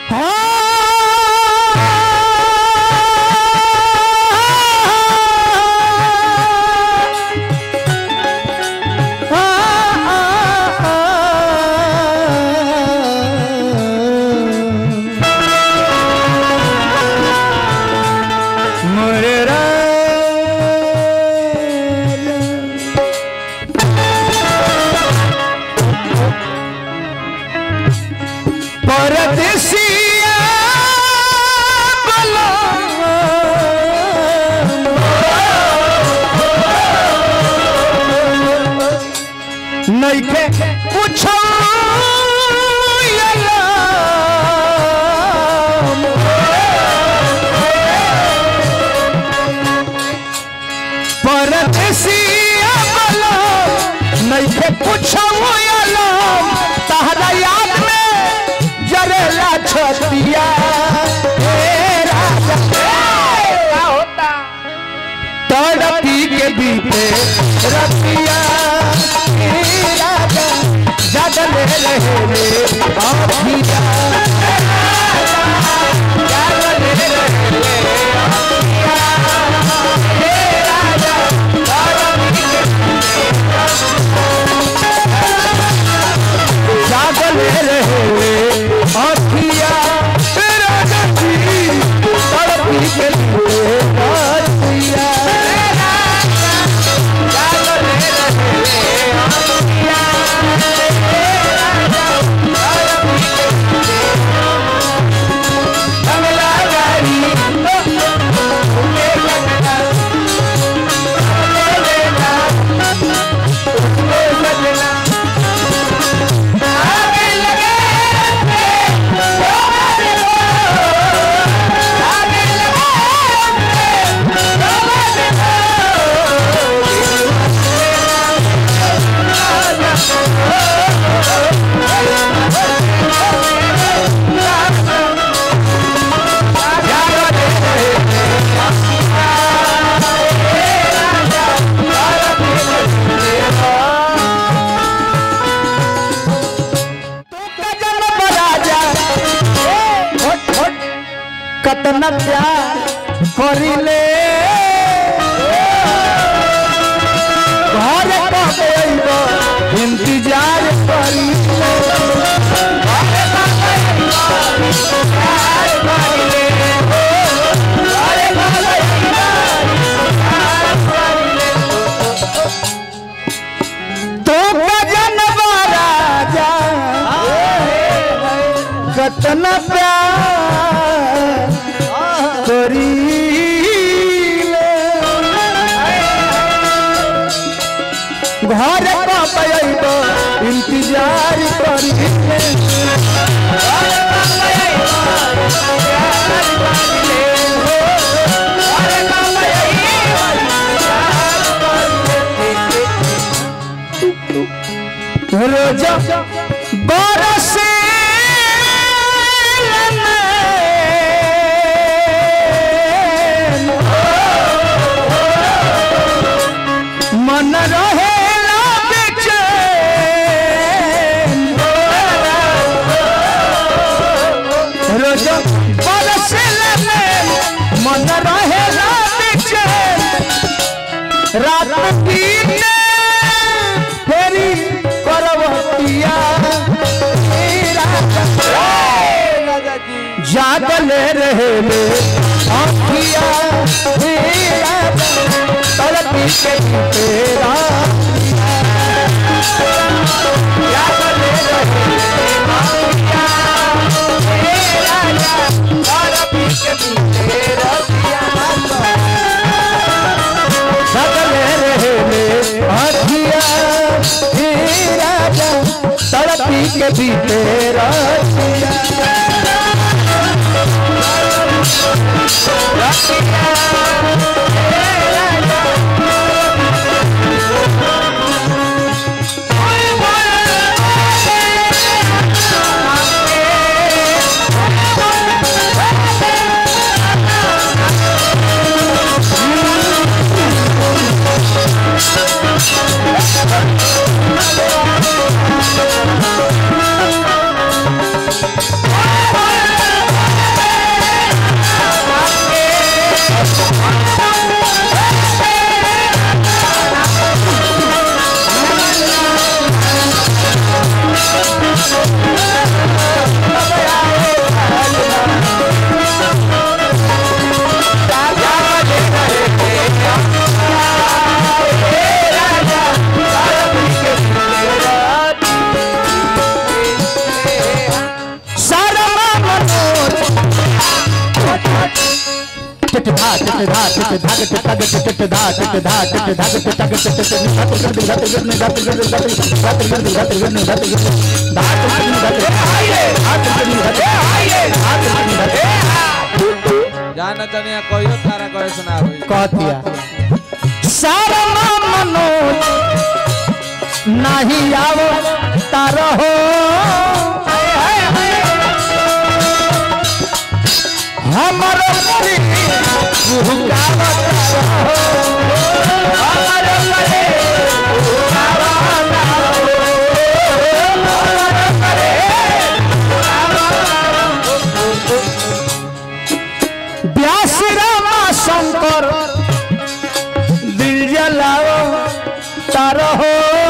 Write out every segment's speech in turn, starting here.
मोरे परदेसिया नइखे कुछ परदेसिया बलो नइखे कुछ तहरा याद में जरेला छतिया हे राजा क्या होता तड़पी के बीते रतिया हे राजा जगले रहे रे अभिया जगले रहे रे जागले रहे रे अभिया राजा जी तड़पी के बीते रतिया कतना प्यार करिले घर कब अइबो इंतजार करिले तो जनवा राजा कतना प्यार करीले घर कब अइबो इंतजार करिले रोज बरसे मन रहे रोज बरसे मन रहे रात दिन फेरी करवतिया राजा जी जागले रहे ले आँखिया मेरा तड़पी के तेरा जागले रहे ले आँखिया मेरा तड़पी के तेरा जागले रहे ले आँखिया मेरा तड़पी के भी तेरा टिट धा टिट धा टिट धा टिट तग टिट धा टिट धा टिट धा टिट तग टिट टिट धात कर धात कर धात कर धात कर धात कर धात कर धात कर धात कर जाना तनिया कहियो तारा कहे सुना होई कहतिया सारा मनोज नहीं आवो तारो हो हमर परी भुगावत रहो हमर परी भुगावत रहो। व्यास रामा शंकर दिल जलाओ तारो हो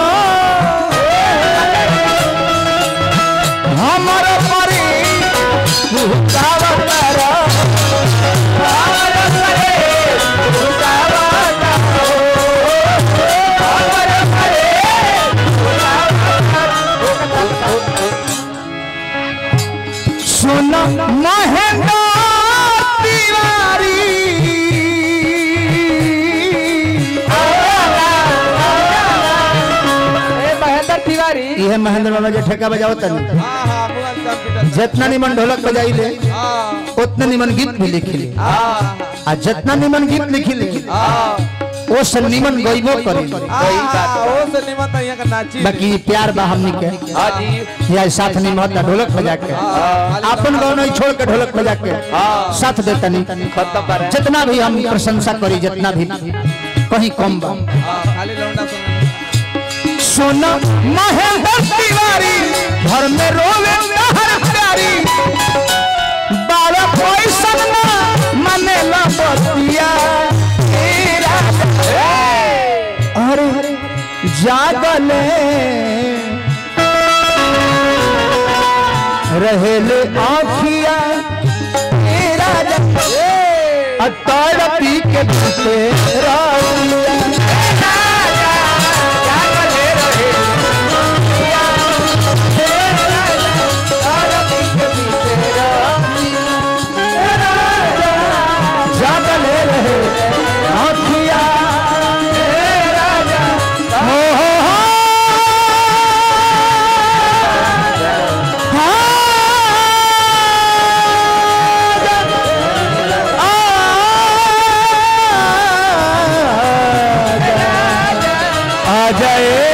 हमर परी भुगावत रहो हमर परी भुगावत रहो हमर परी सुन महेंद्र तिवारी ए महेंद्र तिवारी ये महेंद्र बाबा जो ठेका बजाओ तनी हां हां मुअल कंप्यूटर जितना निमन ढोलक बजाई ले हां उतना निमन गीत भी लिखी ले हां आ जितना निमन गीत लिखी ले हां वो से निमन गईबो करी ओ से निमन त यहाँ का नाची बाकी प्यार बा हमनी के हां जी या साथ निमन ढोलक बजा के अपन गाँव नहीं छोड़ के ढोलक बजा के साथ देता नहीं खत्म पर जितना भी हम प्रशंसा करी जितना भी कहीं कम बा हां खाली लौंडा सुन सोना महेंद्र तिवारी घर में रोवे हर प्यारी बारह पैसा ना मने ला बतिया तेरा अरे जागले रहेले आखिया तेरा अतार पी के पीते राउलिया जागले रहे आखिया हो हो हो आ जाए